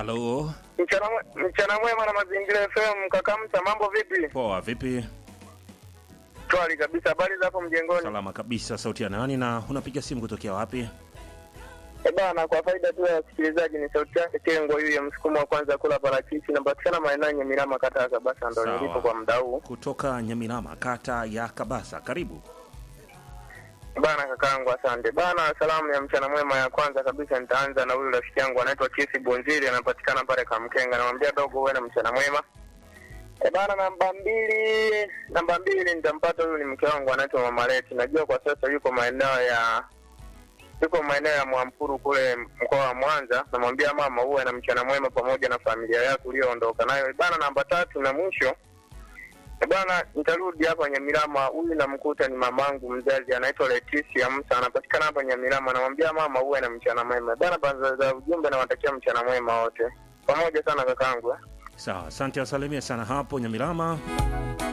Halo, Mchana mwe- mchana mwema na mazingira FM Kakamta, mambo vipi? poa, vipi? Twali kabisa, habari za hapo mjengoni? Salama kabisa. Sauti ya nani na unapiga simu kutokea wapi? Eh bana, kwa faida tu ya wasikilizaji, ni sauti yake Kengo huyu ya msukumo wa kwanza kula parachichi, napatikana maeneo ya Nyamirama, kata ya Kabasa, ndo Sawa. nilipo kwa muda huu. Kutoka Nyamirama, kata ya Kabasa. Karibu. Bana kakaangu, asante bana. Salamu ya mchana mwema ya kwanza kabisa nitaanza na huyu rafiki yangu anaitwa Kisi Bonzili, anapatikana pale Kamkenga. Namwambia dogo, uwe na mchana mwema. E bana, namba mbili, namba mbili nitampata huyu, ni mke wangu anaitwa Mama Leti. Najua kwa sasa yuko maeneo ya yuko maeneo ya Mwampuru kule mkoa wa Mwanza. Namwambia mama, uwe na mchana mwema pamoja na familia yako uliyoondoka nayo. E bana, namba tatu na mwisho Eh, Bwana, nitarudi hapa Nyamirama. Huyu namkuta ni mamangu mzazi, anaitwa Leticia Musa, anapatikana hapa Nyamirama. Namwambia mama, uwe na mchana mwema bana. Baza za ujumbe, nawatakia mchana mwema wote pamoja sana kakaangu eh. Sawa, asante, wasalimia sana hapo Nyamirama.